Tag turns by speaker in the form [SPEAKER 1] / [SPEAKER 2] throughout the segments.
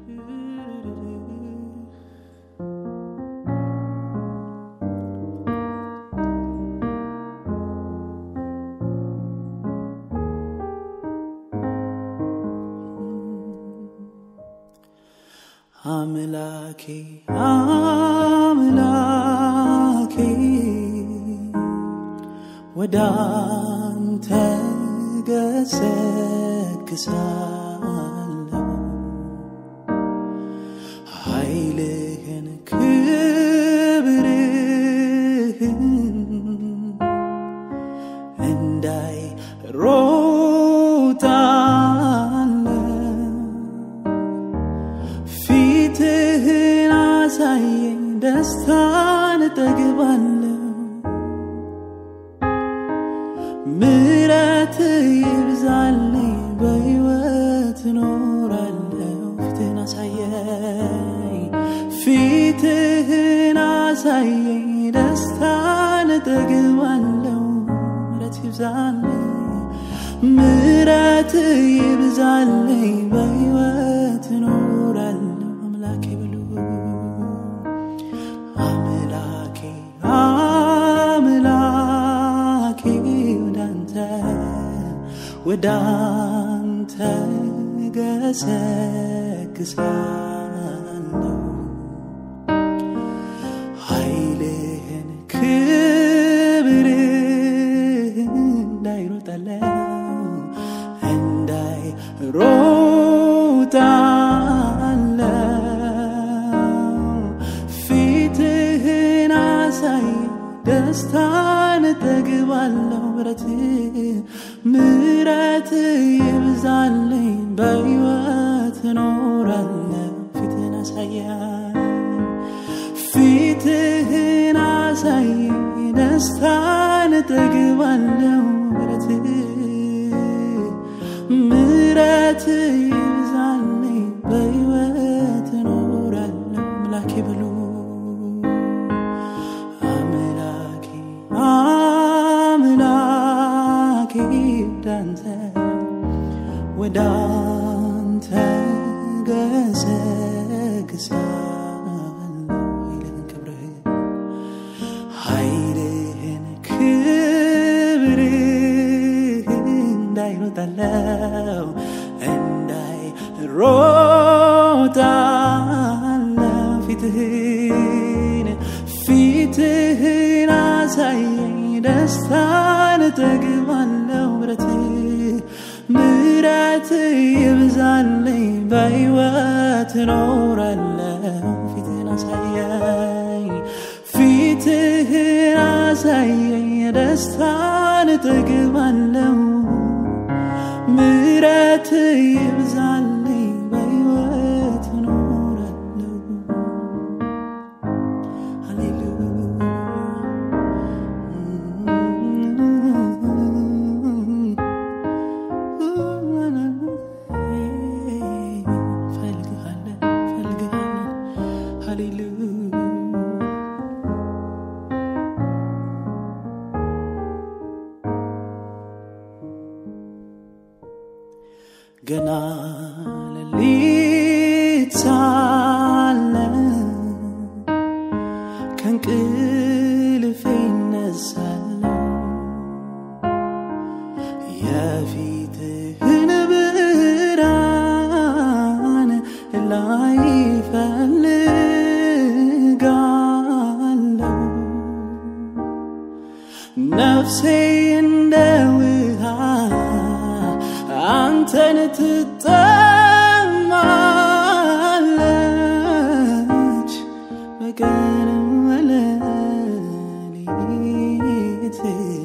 [SPEAKER 1] አምላኬ አምላኬ ወደ አንተ ገሰግሳለሁ ኃይልህን ክብርህን እንዳይ ሮጣለሁ ፊትህን አሳየኝ ደስታን እጠግባለሁ ምረት ይብዛልኝ በሕይወት እኖራለሁ ፊትህን አሳየኝ ፊትህን አሳየኝ ደስታን እጠግባለሁ ምረት ይብዛልኝ ምረት ይብዛልኝ በሕይወት እኖራለሁ አምላኬ ብሉ አምላኬ አምላኬ ወዳንተ ወዳንተ ገሰግሳለሁ ኃይልህን ክብርህን እንዳይሮጠለው እንዳይሮጣለው ፊትህን አሳይ ደስታን እጠግባለሁ ምረት ምረት ይብዛልኝ በሕይወት እኖራለሁ ፊትህን አሳያኝ ፊትህን አሳይ ደስታን እጠግባለሁ ምረት ምረት ይብዛልኝ በሕይወት እኖራለሁ አምላኬ በሉ አምላኬ አምላኬ ወዳንተ ወዳንተ ገሰግሳለሁ ኃይልህን ክብርህን ኃይልህን ክብርህን እንዳይሮጣለው እንዳይሮጣለው ፊትህን ፊትህን አሳየኝ ደስታን እጠግባለሁ ምረት ምረት ይብዛልኝ በሕይወት እኖራለሁ ፊትህን አሳየኝ ፊትህን አሳየኝ ደስታን እጠግባለሁ ምረት ይብዛልኝ በሕይወት እኖራለሁ ፈልግሃለን ፈልግሃለን ሃሌሉያ ገና ሌሊት ሳለ ከእንቅልፌ እነሳለሁ የፊትህን ብርሃን ላይ እፈልጋለሁ ነፍሴ እንደ ውሃ አንተን ትጠማለች በቀን በሌሊት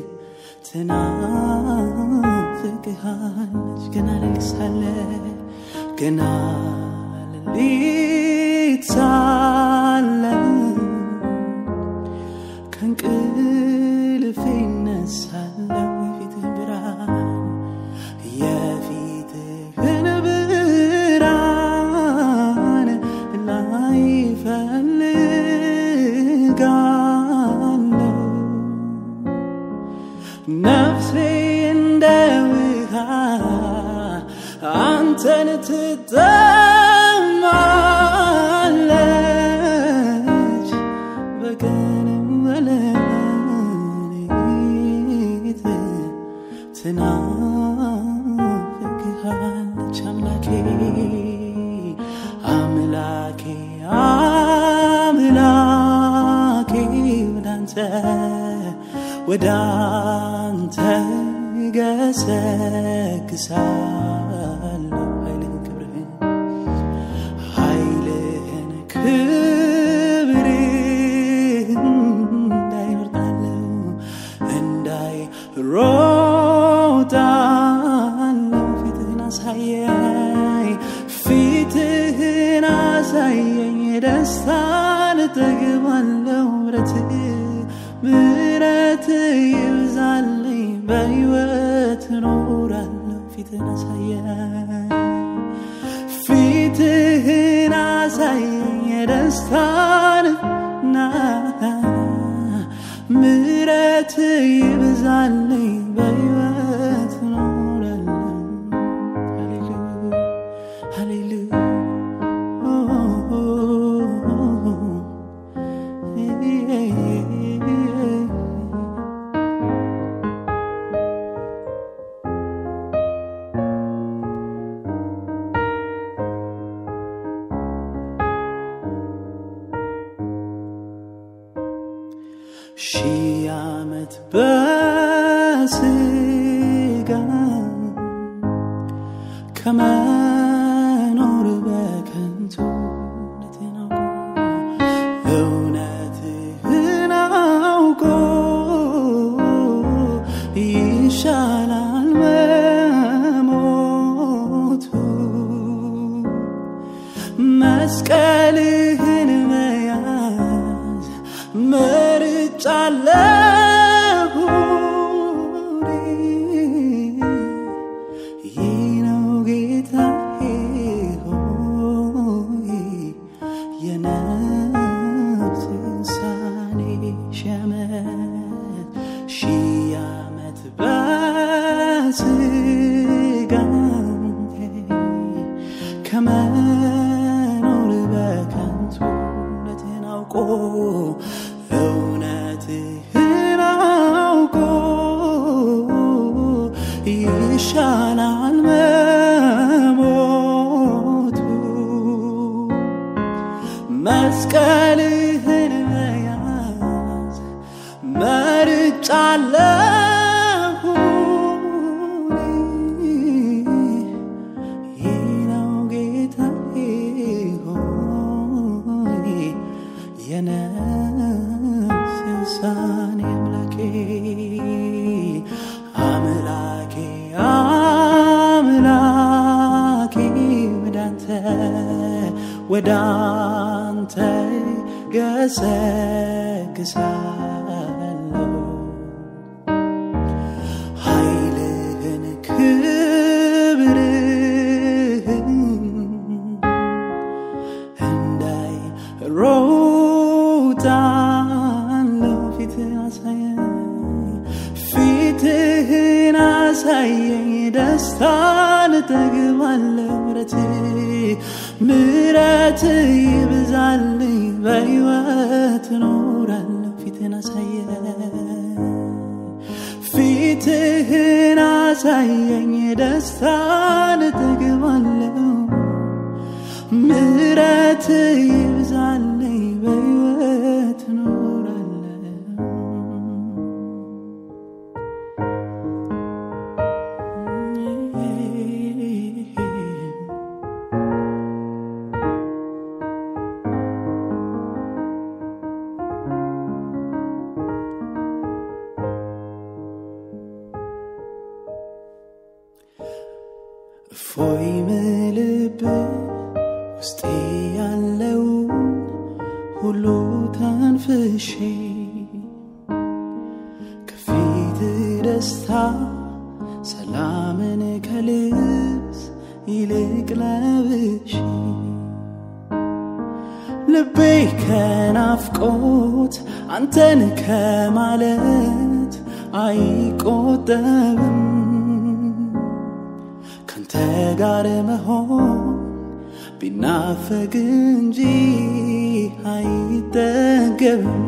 [SPEAKER 1] ትናፍቅሃለች ገና ሌሊት ሳለ ገና ሌሊት ሳለ ከእንቅልፌ እነሳለሁ የፊትህን ብርሃን የፊትህን ብርሃን ላይ እፈልጋለሁ ነፍሴ እንደ ውሃ አንተን ትጠማለች አምላኬ አምላኬ ወዳንተ ወዳንተ ገሰግሳለሁ ኃይልህን ክብርህን ኃይልህን ክብርህን እንዳይወርዳለሁ እንዳይሮጣለሁ ፊትህን አሳየኝ ፊትህን አሳየኝ ደስታን እጠግባለሁ ምሕረትህ ምሕረትህ ይብዛልኝ በሕይወት እኖራለሁ ፊትህን አሳየኝ ፊትህን አሳየኝ ደስታን ና ምሕረት ይብዛልኝ በሕይወት እኖራለሁ ሃሌሉያ ሃሌሉያ ሺህ ዓመት በስጋ ከመኖር በከንቱ እውነትህን አውቆ ይሻላል መሞቱ መስቀልህን መያዝ መርጫለሁ ይህ ነው ጌታዬ ሆይ የነፍስ ውሳኔ ሺህ ዓመት ሺህ ዓመት በስጋ ከመኖር በከንቱ እውነትህን አውቆ እውነትህን አውቆ ይሻላል መሞቱ መስቀልህን መያዝ መርጫለሁ ይህ ነው ጌታዬ ሆይ የነፍስ ውሳኔ አምላኬ አምላኬ አምላኬ ወዳንተ ወዳንተ ገሰግሳለሁ ኃይልህን ክብርህን እንዳይ ሮጣለሁ ፊትህን አሳየኝ ፊትህን አሳየኝ ደስታን እጠግባለሁ ምሕረትህ ምሕረትህ ይብዛልኝ በሕይወት እኖራለሁ ፊትህን አሳየኝ ፊትህን አሳየኝ ደስታን እጠግባለሁ ምሕረት ይብዛልኝ በሕይወት እኖራለሁ እፎይ ምልብ ውስጤ ያለውን ሁሉ ተንፍሼ ከፊት ደስታ ሰላምን ከልብስ ይልቅ ለብሼ ልቤ ከናፍቆት አንተን ከማለት አይቆጠብም ካንተ ጋር መሆን ቢናፈቅ እንጂ አይጠገብም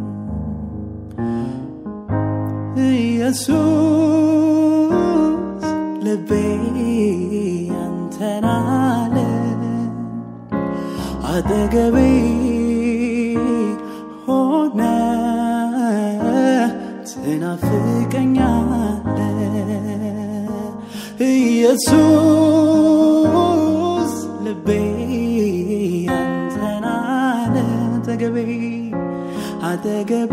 [SPEAKER 1] ኢየሱስ ልቤ አንተን አለ አጠገቤ ሆነ ትናፍቀኛለ ኢየሱስ ልቤ አንተን አለ አጠገቤ አጠገቤ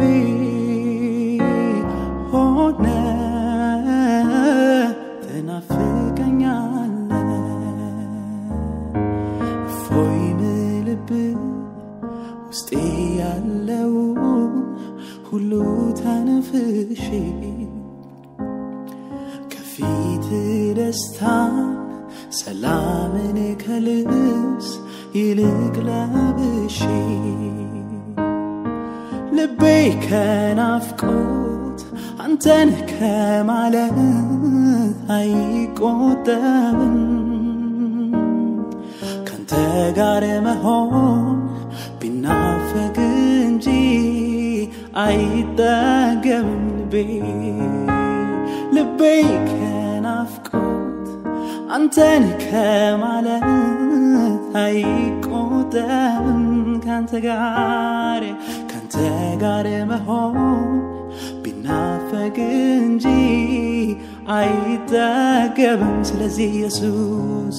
[SPEAKER 1] ሆነ ትናፍቀኛለ እፎይ ምልብ ውስጤ ያለው ሁሉ ተነፍሼ ከፊት ደስታን ሰላምን ከልብስ ይልቅ ለብሼ ልቤ ከናፍቆት አንተን ከማለት አይቆጠብም ካንተ ጋር መሆን ቢናፈቅ እንጂ አይጠገብም ልቤ ልቤ ከናፍቆት አንተን ከማለት አይቆጠብም ካንተ ጋር ካንተ ጋር መሆን ቢናፈቅ እንጂ አይጠገብም ስለዚህ ኢየሱስ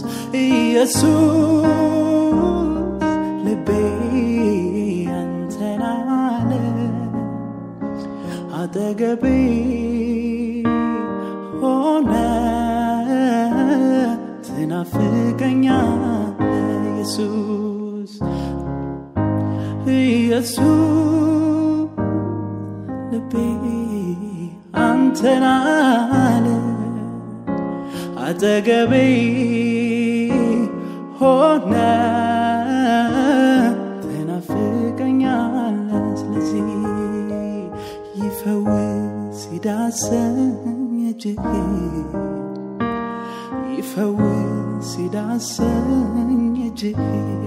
[SPEAKER 1] ኢየሱስ ልቤ አንተን አለ አጠገቤ ሆነ ትናፍቀኛለ ኢየሱስ ኢየሱስ ልቤ አንተን አለ አጠገቤ ሆነ ትናፍቀኛለ ስለዚህ ይፈውስ ይዳሰኝ እጅህ ይፈውስ ይዳሰኝ እጅህ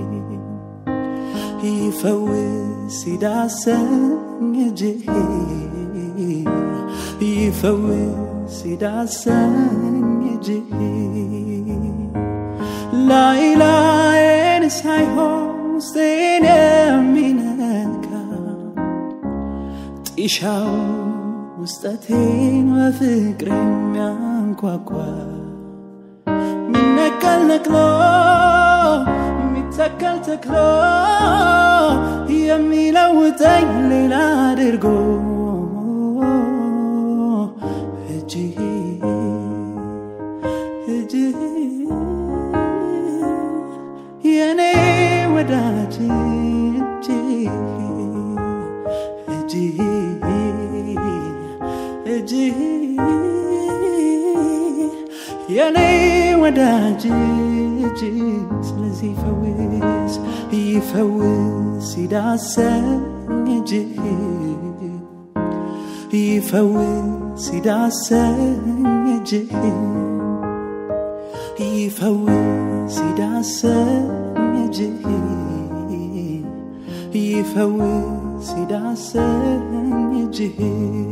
[SPEAKER 1] ይፈውስ ይዳሰኝ እጅህ ይፈውስ ይዳሰኝ እጅህ ላይ ላይን ሳይሆን ውስጤን የሚነካ ጢሻው ውስጠቴን በፍቅር የሚያንኳኳ ሚነቀል ነቅሎ የሚተከል ተክሎ የሚለውጠኝ ሌላ አድርጎ እጅህ እጅህ የኔ ወዳጅ እጅህ እጅህ እጅህ የኔ ወዳጅ እጅህ ስለዚህ ይፈውስ ይፈውስ ይዳሰኝ እጅህ ይፈውስ ይዳሰኝ እጅህ ይፈውስ ይዳሰኝ እጅህ ይፈውስ ይዳሰኝ እጅህ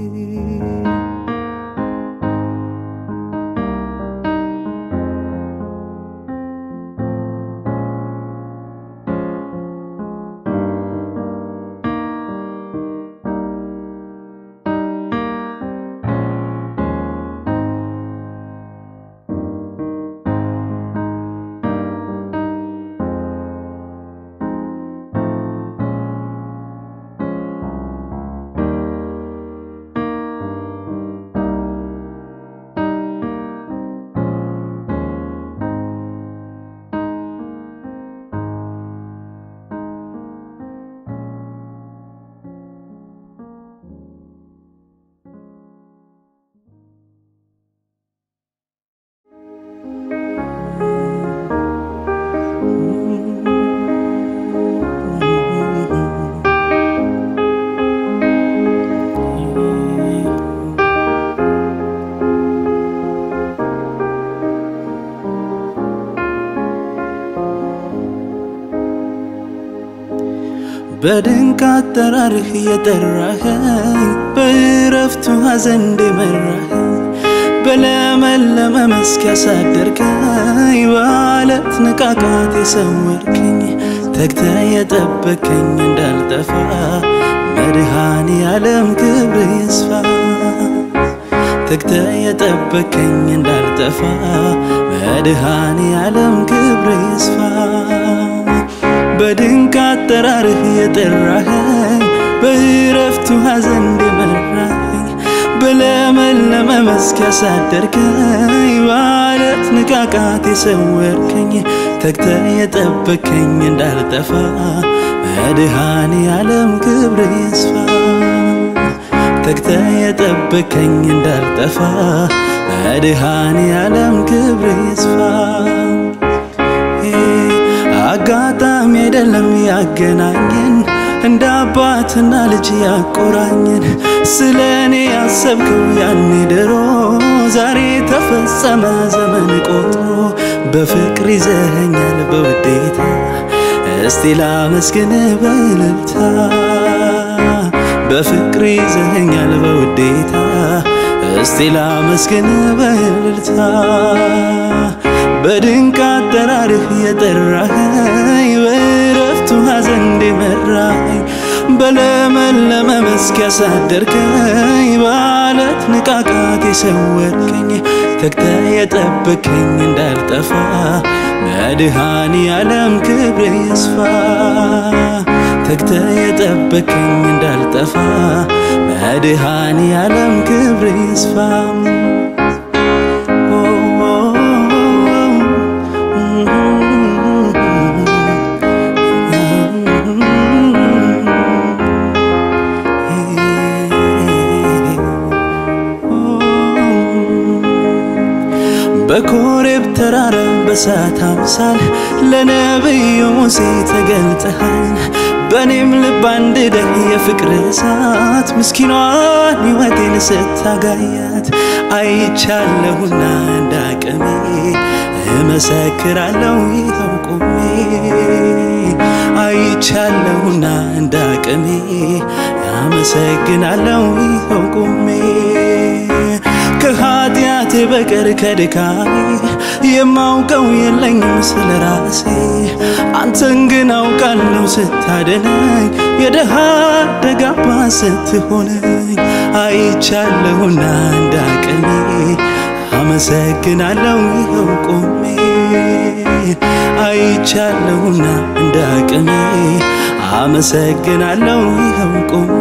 [SPEAKER 1] በድንቅ አጠራርህ የጠራኸኝ በእረፍቱ ሐዘን እንደመራኸኝ በለመለመ መስክ ያሳደርከኝ በአለት ንቃቃት የሰወርከኝ ተግተ የጠበከኝ እንዳልጠፋ መድኃኔ ዓለም ክብር ይስፋ ተግተ የጠበከኝ እንዳልጠፋ መድኃኔ ዓለም ክብር ይስፋ በድንቅ አጠራርህ የጠራኸኝ በእረፍቱ ሐዘን የመራኸኝ በለመለመ መስክ ያሳደርከኝ ባለት ንቃቃት የሰወርከኝ ተግተ የጠበከኝ እንዳልጠፋ መድኃኔ ዓለም ክብር ይስፋ ተግተ የጠበከኝ እንዳልጠፋ መድኃኔ ዓለም ክብር ይስፋ አጋጣሚ አይደለም ያገናኘን እንደ አባትና ልጅ ያቆራኘን ስለ እኔ ያሰብከው ያኔ ድሮ ዛሬ ተፈጸመ ዘመን ቆጥሮ በፍቅር ይዘኸኛል በውዴታ እስቲ ላመስግን በእልልታ በፍቅር ይዘኸኛል በውዴታ እስቲ ላመስግን በእልልታ በድንቅ አጠራርህ የጠራኸኝ በእረፍቱ ሐዘን እንዲመራኸኝ በለመለመ መስክ ያሳደርከኝ ባለት ንቃቃት የሰወርከኝ ተግተ የጠበከኝ እንዳልጠፋ መድኃኔ ዓለም ክብር ይስፋ ተግተ የጠበከኝ እንዳልጠፋ መድኃኔ ዓለም ክብር ይስፋ በኮሬብ ተራራ በሳት አምሳል ለነቢዩ ሙሴ ተገልጠሃል። በእኔም ልብ አንድደህ የፍቅር እሳት ምስኪኗን ሕይወቴን ስታጋያት አይቻለሁና እንዳቅሜ እመሰክራለሁ ይኸው ቆሜ አይቻለሁና እንዳቅሜ አመሰግናለሁ ይኸው ቆሜ ከኃጢአቴ በቀር ከድካሜ የማውቀው የለኝም ስለ ራሴ አንተን ግን አውቃለሁ ስታደነኝ የደሃ ደጋባ ስትሆነኝ አይቻለሁና እንዳቅሜ አመሰግናለሁ ይኸው ቆሜ አይቻለሁና እንዳቅሜ አመሰግናለሁ ይኸው ቆሜ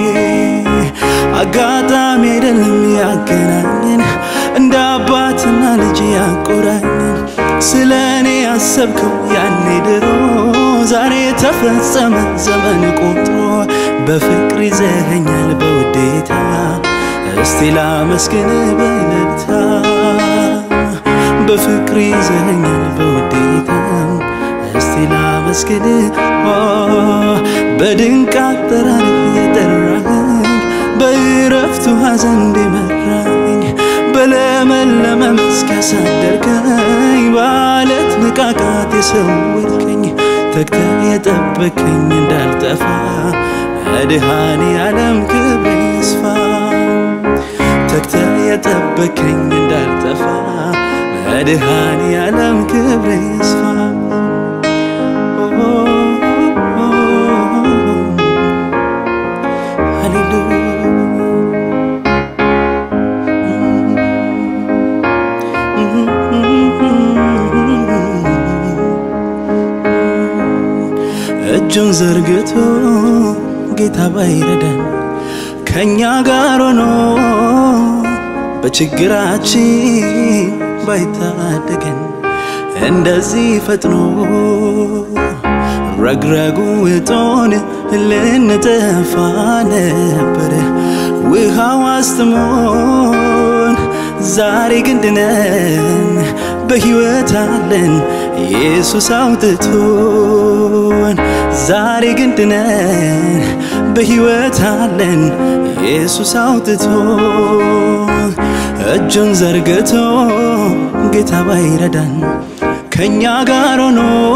[SPEAKER 1] አጋጣሚ አይደለም ያገናኘን እንደ አባትና ልጅ ያቆራኘን ስለ እኔ ያሰብከው ያኔ ድሮ ዛሬ ተፈጸመ ዘመን ቆጥሮ በፍቅር ይዘኸኛል በውዴታ እስቲ ላመስግን በእልልታ በፍቅር ይዘኸኛል በውዴታ እስቲ ላመስግን በድንቅ አጠራር የጠራኸኝ በእረፍቱ ሐዘን እንዲመራኝ በለመለመ መስክ ያሳደርከኝ ባለት ንቃቃት የሰወርከኝ ተግተ የጠበከኝ እንዳልጠፋ መድኃኔ ዓለም ክብር ይስፋ ተግተ የጠበከኝ እንዳልጠፋ መድኃኔ ዓለም ክብር ይስፋ እጁን ዘርግቶ ጌታ ባይረዳን ከእኛ ጋር ሆኖ በችግራችን ባይታደገን እንደዚህ ፈጥኖ ረግረጉ እጦን ልንጠፋ ነበር ውሃው አስጥሞን ዛሬ ግን ድነን በሕይወት አለን ኢየሱስ አውጥቶን ዛሬ ግን ድነን በሕይወት አለን ኢየሱስ አውጥቶን እጁን ዘርግቶ ጌታ ባይረዳን ከእኛ ጋር ሆኖ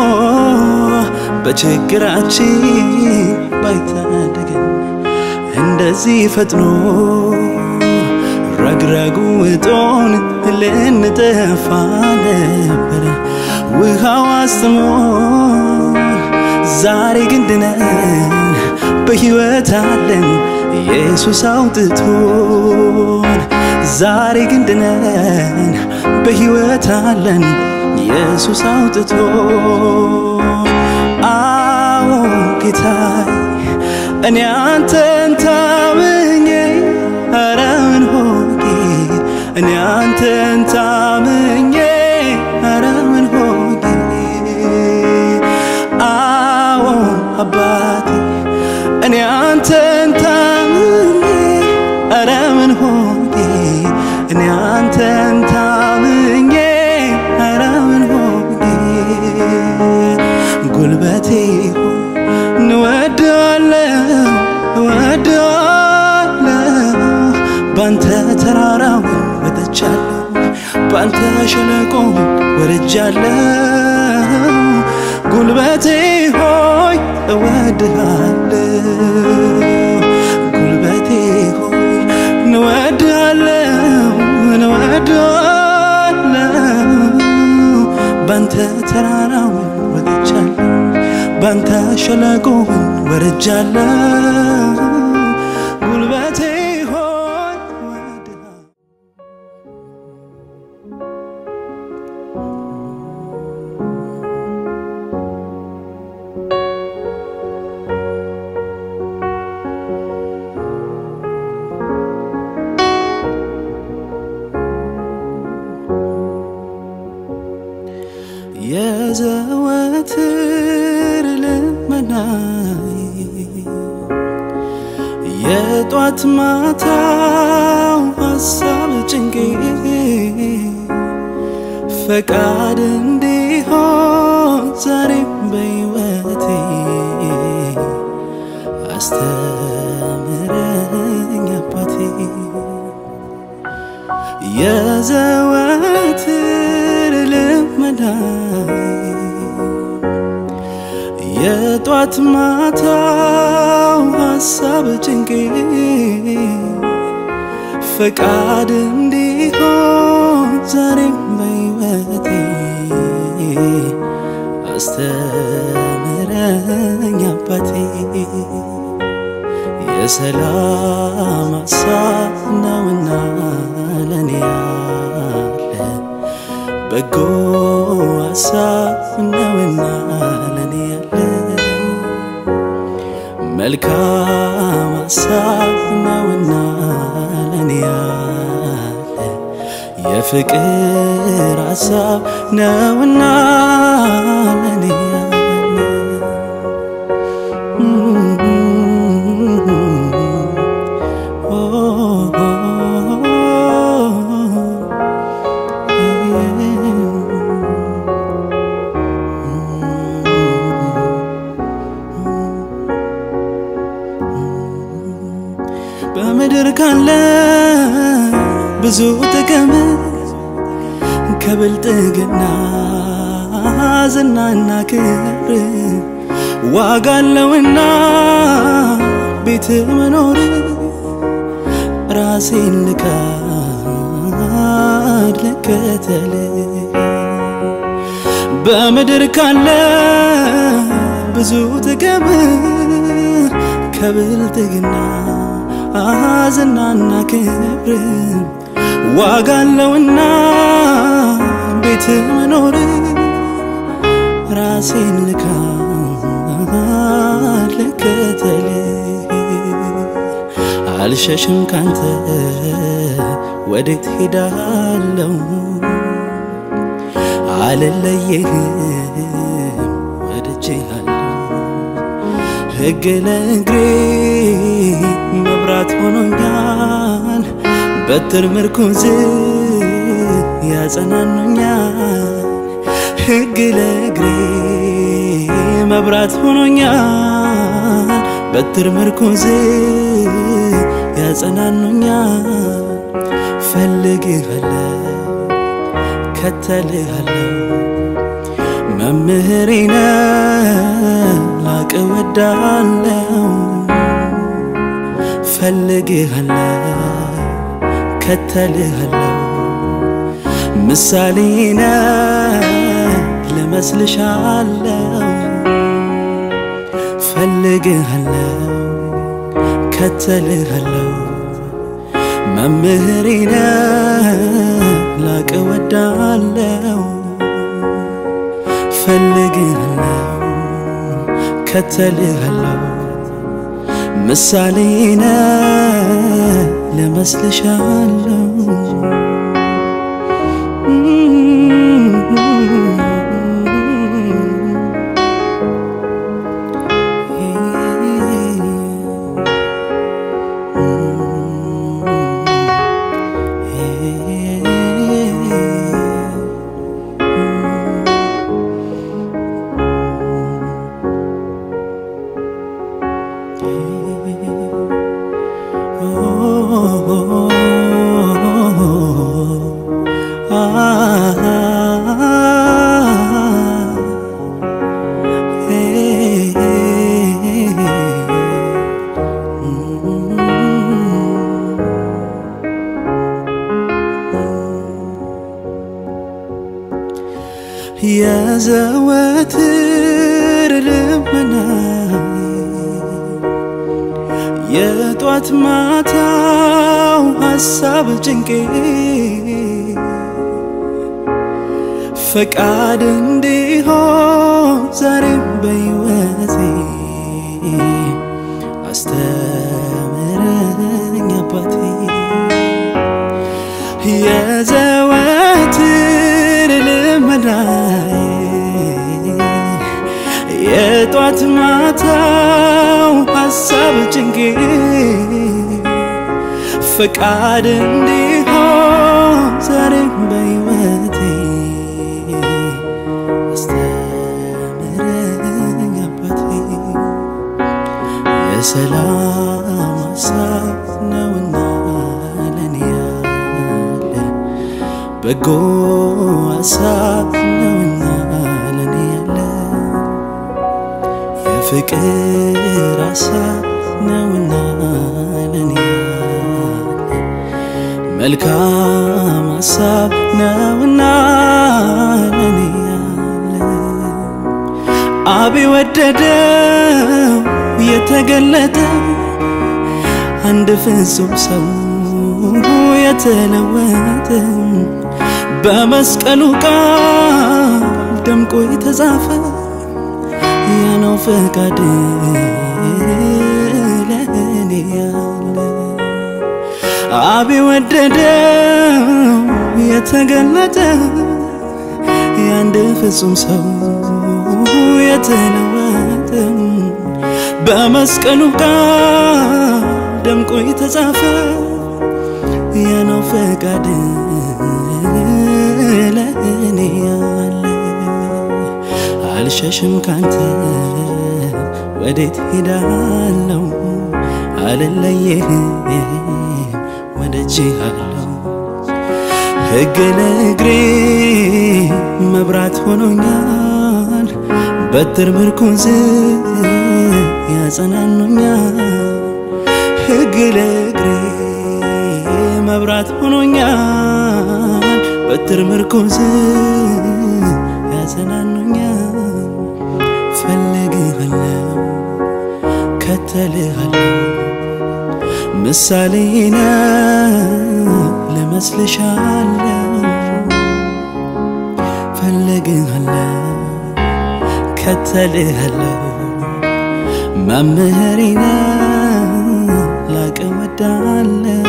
[SPEAKER 1] በችግራችን ባይታደገን እንደዚህ ፈጥኖ ረግረጉ እጦን ልንጠፋ ነበር ውሃው አስሞ በሕይወት አለን ኢየሱስ አውጥቶን ዛሬ ግን ድነን በሕይወት አለን ኢየሱስ አውጥቶን አዎ ጌታዬ እኔ አንተን ታምኜ ኧረ ምን ሆኜ እኔ አንተን ታምኜ ኧረ ምን ሆኜ አዎ አባቴ እኔ አንተን ታምኜ ኧረ ምን ሆኜ እኔ አንተን ታምኜ ኧረ ምን ሆኜ ጉልበቴ ሆይ እንወድሃለሁ እወድሃለሁ ባንተ ተራራውን ወጥቻለሁ ባንተ ሸለቆውን ወርጃለሁ ጉልበቴ ሆይ እወድሃለሁ ጉልበቴ ሆይ እንወድሃለሁ እንወድሃለሁ ባንተ ተራራውን ወጥቻለሁ ባንተ ሸለቆውን ወርጃለሁ ጉልበቴ ሆይ እወድሃለሁ የዘወትር ልመናዬ የጧት ማታው ሀሳብ ጭንቄ ፈቃድ እንዲሆን ዛሬም በሕይወቴ አስተምረኝ አባቴ የዘወትር ልመናዬ የጧት ማታው ሀሳብ ጭንቄ ፈቃድ እንዲሆን ዛሬም በሕይወቴ አስተምረኝ አባቴ የሰላም ሀሳብ ነውና ለኔ ያለ በጎ ሀሳብ ነውና ለኔ ያለ መልካም ሀሳብ ነውና ለኔ ያለ የፍቅር ሀሳብ ነውና ለኔ ያለ በምድር ካለ ብዙ ጥቅም ከብልጥግና ዝናና ክብር ዋጋ አለውና ቤት መኖር ራሴን ልካድ ልከተል በምድር ካለ ብዙ ጥቅም ከብልጥግና ዝናና ክብር ዋጋ አለውና ቤት መኖር ራሴን ልካ ልከተል አልሸሽም ካንተ ወዴት ሄዳለው አልለየህም ወድጄሃለሁ ሕግ ለእግሬ መብራት ሆኖኛል በትር ምርኩዝ ያጸናኑኛል ሕግ ለእግሬ መብራት ሆኖኛል በትር ምርኩዝ ያጸናኑኛል ፈልግሃለሁ ከተልሃለሁ መምህሬ ነህ ላቅ ወዳለው ፈልግሃለሁ ከተልሃለሁ ምሳሌ ነህ ልመስልሻለሁ ፈልግሃለሁ ከተልሃለው መምህሬ ነህ ላቅ ወዳለው ፈልግሃለው ከተልሃለው ምሳሌ ነህ ልመስልሻለው የዘወትር ልመናዬ የጧት ማታው ሀሳብ ጭንቄ ፈቃድ እንዲሆን ዛሬም በሕይወቴ አስተምረኝ አባቴ የዘወትር ልመናዬ የጧት ማታው ሀሳብ ጭንቄ ፈቃድ እንዲሆን ዛሬም በሕይወቴ አስተምረኝ አባቴ የሰላም ሀሳብ ነውና ለኔ ያለ በጎ ሀሳብ ነውና ለኔ ያለ የፍቅር ሀሳብ ነውና ለኔ ያለ መልካም ሀሳብ ነውና ለኔ ያለ አብ የወደደው የተገለጠ አንድ ፍጹም ሰው የተለወጠ በመስቀሉ ቃል ደምቆ የተጻፈ ያነው ፈቃድ ለእኔ ያለ አብ የወደደው የተገለጠ የአንድ ፍጹም ሰው የተለወጠ በመስቀሉ ቃል ደምቆ የተጻፈ የነው ፈቃድ ለእኔ ያለ አልሸሽም ካንተ ወዴት ሄዳለው አልለየህም ወደጅሃለው ሕግ ለእግሬ መብራት ሆኖኛል በትር ምርኩዝ ያጸናኑኛል ሕግ ለእግሬ መብራት ሆኖኛል በትር ምርኩዝ ያጸናኑኛል ፈልግሃለው ከተልሃለው ምሳሌ ነህ ልመስልሻለው ፈልግሃለው ከተልሃለው መምህሬ ነህ ላቅ ወዳለው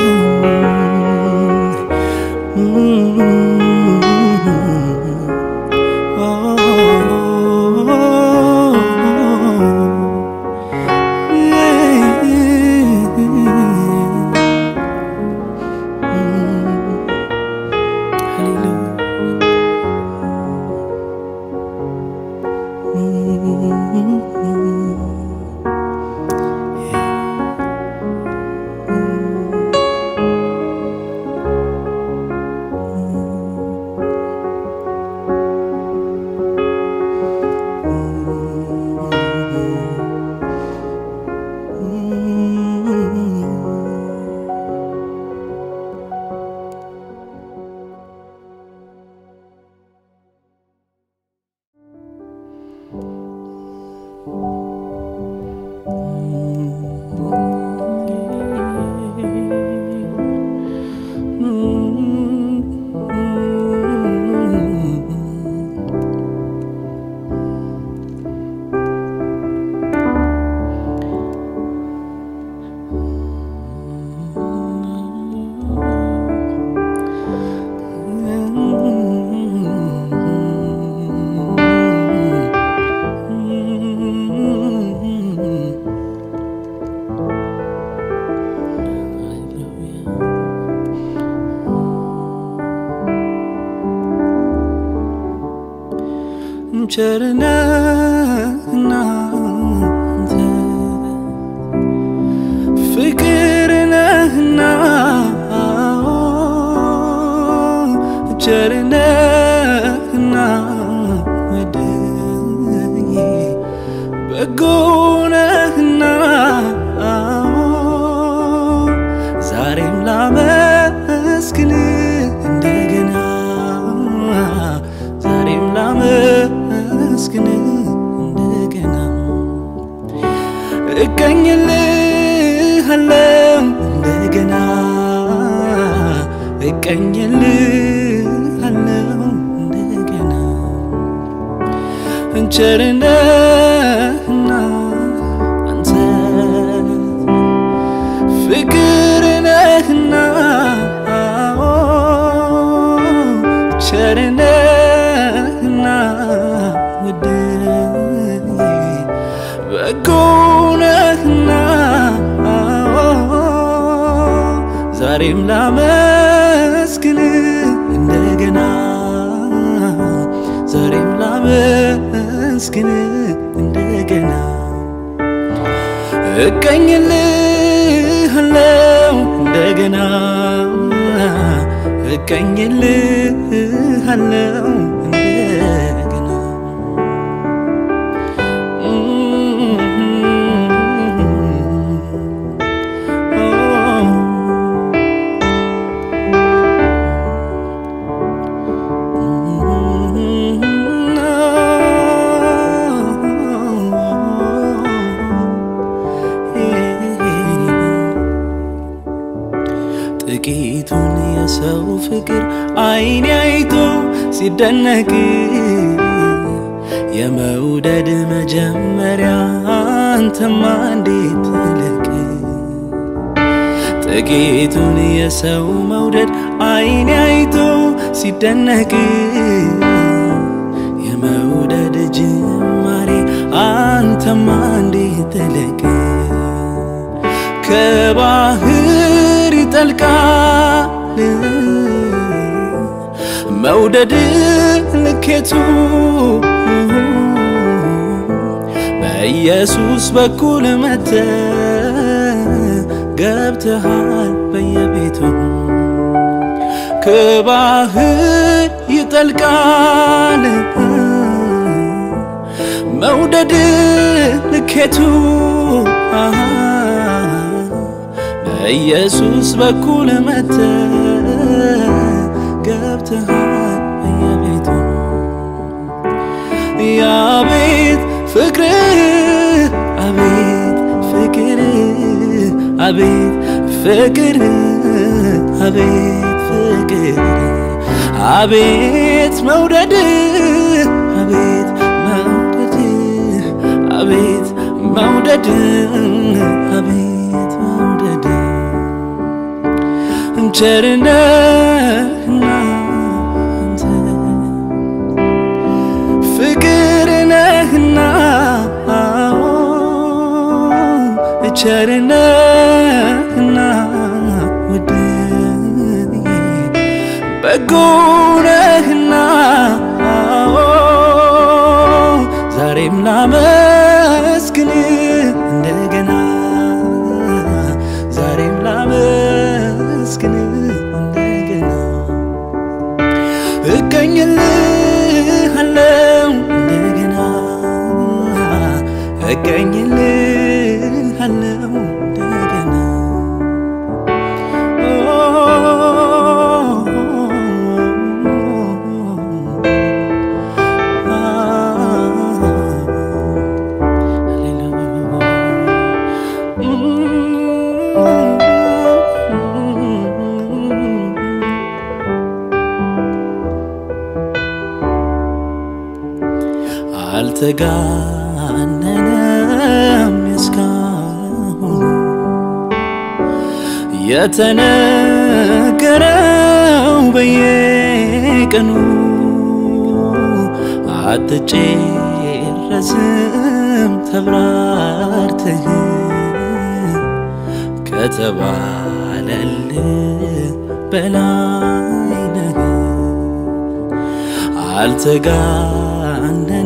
[SPEAKER 1] ቸርነህና አንተ ፍቅር ነህና ቸርነህና ወደዬ በጎ ነህና ዛሬም ላመስግን እንደገና ዛሬም ላመስግን እንደገና እቀኝልሃለው እንደገና እቀኝልሃለው እንደገና ቸርነህና አንተ ፍቅር ነህና ቸርነህና ውድዬ በጎ ነህና ዛሬም ላመስግን እንደገና ዛሬም ላመስግን እንደገና እቀኝልሃለው እንደገና እቀኝልሃለው እንደገና ጥቂቱን የሰው ፍቅር አይኔ አይቶ ሲደነቅ የመውደድ መጀመሪያ አንተማ እንዴት ትልቅ ጥቂቱን የሰው መውደድ አይኔ አይቶ ሲደነቅ የመውደድ ጅማሬ አንተማ እንዴት ትልቅ ከባህር ይጠልቃል መውደድ ልኬቱ በኢየሱስ በኩል መተ ገብተሃል በየቤቱ ከባህር ይጠልቃል መውደድ ልኬቱ በኢየሱስ በኩል መተ ገብተሃል በየቤቱ የአቤት ፍቅር አቤት ፍቅር አቤት ፍቅር አቤት ፍቅር አቤት መውደድ አቤት መውደድ አቤት መውደድ አቤት መውደድ ቸርነህና አንተ ፍቅር ነህና ቸርነህና ውድዬ በጎ ነህና ዛሬም ላመስግን እንደገና ዛሬም ላመስግን እንደገና እቀኝልሃለው እንደገና እቀኝልሃለው እንደገና አልተጋነነም እስካሁን የተነገረው በየቀኑ አትጨረስም ተብራርተህ ከተባለል በላይ ነህ አልተጋነነ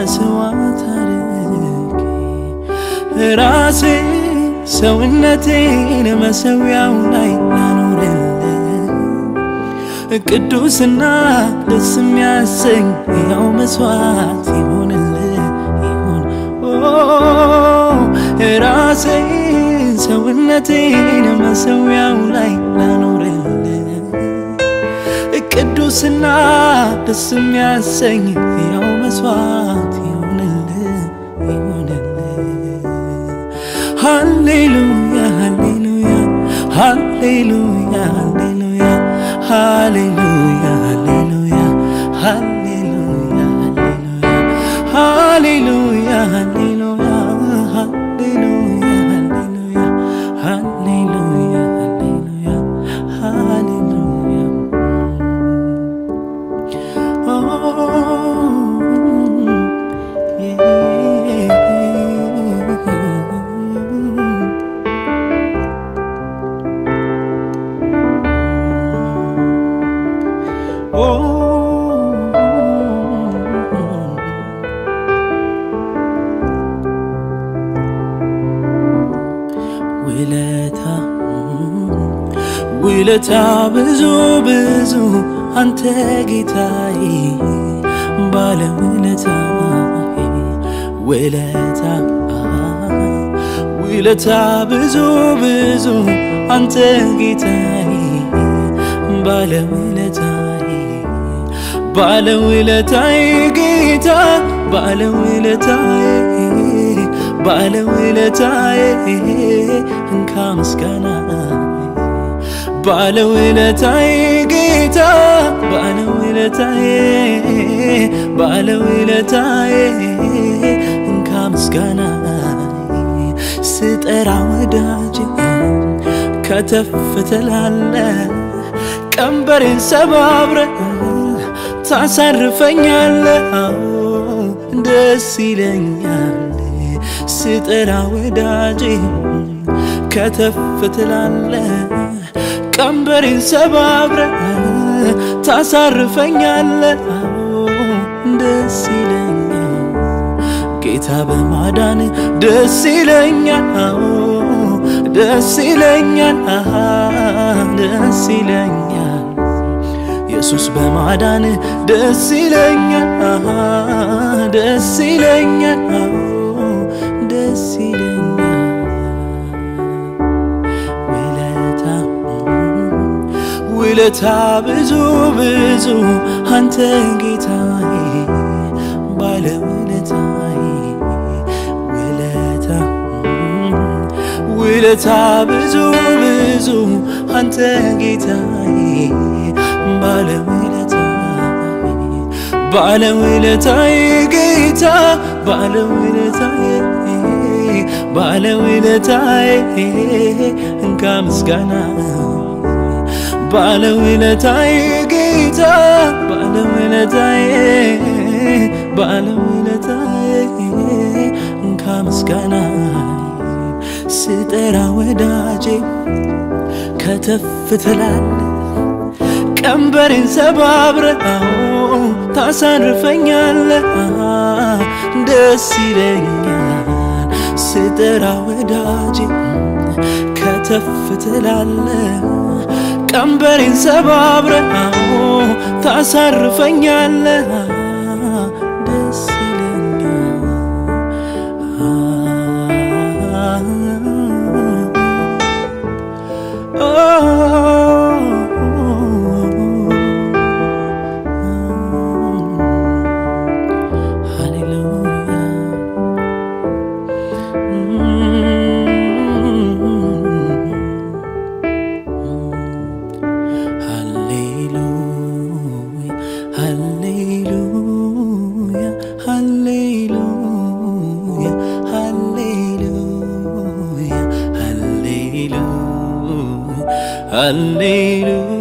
[SPEAKER 1] መስዋዕት አድርጌ ራሴ ሰውነቴን መሰዊያው ላይ ላኖርልህ ቅዱስና ደስ የሚያሰኝ ያው መስዋዕት ይሆንልህ ይሆን ራሴን ሰውነቴን መሰዊያው ላይ ላኖርልህ ቅዱስና ደስ የሚያሰኝ ያው መስዋዕት ይሆንልህ ይሆንልህ ሃሌሉያ ሃሌሉያ ሃሌሉያ ሃሌሉያ ሃሌሉያ ሃሌሉያ ሃሌሉያ ሃሌሉያ ሃሌሉያ ሃሌሉያ ሃሌሉያ ሃሌሉያ ሃሌሉያ ሃሌሉያ ውለታ ውለታ ብዙ ብዙ አንተ ጌታዬ ባለ ውለታዬ ውለታ ውለታ ብዙ ብዙ አንተ ጌታዬ ባለ ውለታዬ ባለ ውለታዬ ጌታ ባለ ውለታዬ ባለ ውለታዬ እንካ ምስጋና ባለ ውለታዬ ጌታ ባለ ውለታዬ ባለ ውለታዬ እንካ ምስጋና ስጠራ ወዳጅ ከተፍ ትላለ ቀንበሬን ሰባብረ ታሳርፈኛለ ደስ ይለኛል ስጠራ ወዳጄ ከተፍ ትላለ ቀንበሬን ሰባብረ ታሳርፈኛለ ደስ ይለኛል ጌታ በማዳን ደስ ይለኛል ደስ ይለኛል ደስ ይለኛል ኢየሱስ በማዳን ደስ ይለኛል ደስ ይለኛል ደስ ይለኛል ውለታ ውለታ ብዙ ብዙ አንተ ጌታዬ ባለ ውለታዬ ውለታ ውለታ ብዙ ብዙ አንተ ጌታዬ ባለ ውለታዬ ባለ ውለታዬ ጌታ ባለ ውለታዬ ባለ ውለታዬ እንካ ምስጋና ባለ ውለታዬ ጌታ ባለ ውለታዬ ባለ ውለታዬ እንካ ምስጋና ስጠራ ወዳጄ ከተፍ ትላለ ቀንበሬን ሰባብረ ታሳርፈኛለ ደስ ይለኛል ስጠራ ወዳጄ ከተፍ ትላለ ቀንበሬን ሰባብረ ታሳርፈኛለ ደስ ሃሌሉያ